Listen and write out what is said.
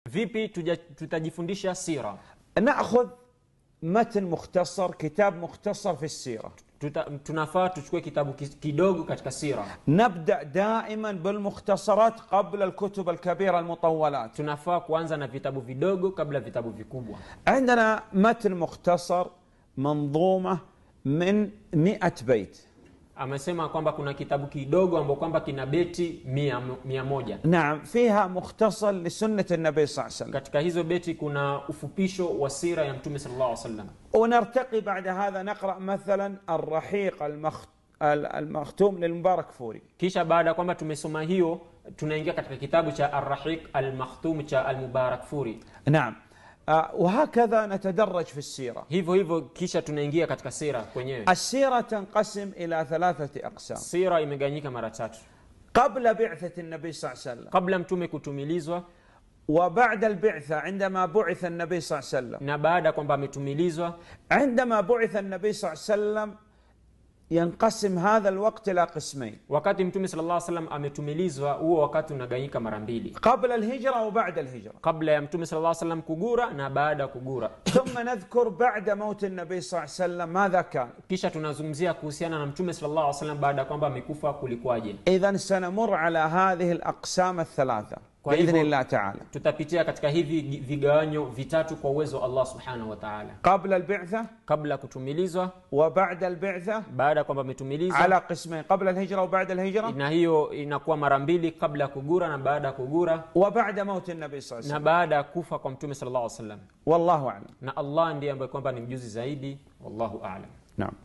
vipi tuja, tutajifundisha sira ناخذ متن مختصر كتاب مختصر في السيره Tuta, tunafaa tuchukue kitabu kis- kidogo katika sira نبدا دائما بالمختصرات قبل الكتب الكبيره المطولات tunafaa kuanza na vitabu vidogo kabla vitabu vikubwa عندنا متن مختصر منظومه من مئة بيت amesema kwamba kuna kitabu kidogo ambao kwamba kina beti mia, mia moja نعم فيها مختصر لسنه النبي صلى الله عليه وسلم katika hizo beti kuna ufupisho wa sira ya mtume sallallahu alaihi wasallam ونرتقي بعد هذا نقرا مثلا الرحيق المخ... المختوم للمبارك فوري kisha baada ya kwamba tumesoma hiyo tunaingia katika kitabu cha arrahiq almakhtum cha almubarak furi نعم آه، وهكذا نتدرج في السيره hivyo hivyo kisha tunaingia katika sira kwenyewe السيره تنقسم الى ثلاثه اقسام sira imeganyika mara tatu قبل بعثه النبي صلى الله عليه وسلم kabla mtume kutumilizwa وبعد البعثه عندما بعث النبي صلى الله عليه وسلم na baada ya kwamba ametumilizwa عندما بعث النبي صلى الله عليه وسلم ينقسم هذا الوقت الى قسمين wakati mtume sallallahu alaihi wasallam ametumilizwa huo wakati unaganyika mara mbili قبل الهجره وبعد الهجره kabla ya mtume sallallahu alaihi wasallam kugura na baada ya kugura ثم نذكر بعد موت النبي صلى الله عليه وسلم ماذا كان kisha tunazungumzia kuhusiana na mtume sallallahu alaihi wasallam baada ya kwamba amekufa kulikuwaje اذا سنمر على هذه الاقسام الثلاثه طيب. باذن الله تعالى tutapitia katika hivi vigawanyo vitatu kwa uwezo wa allah subhanahu wa taala قبل البعثه kabla ya kutumilizwa وبعد البعثه baada ya kwamba ametumilizwa على قسمين قبل الهجره وبعد الهجره na hiyo inakuwa mara mbili kabla ya kugura na baada ya kugura وبعد موت النبي صلى الله عليه na وسلم baada ya kufa kwa mtume sallallahu alaihi wasallam والله اعلم na allah ndiye ambaye kwamba ni mjuzi zaidi wallahu alam نعم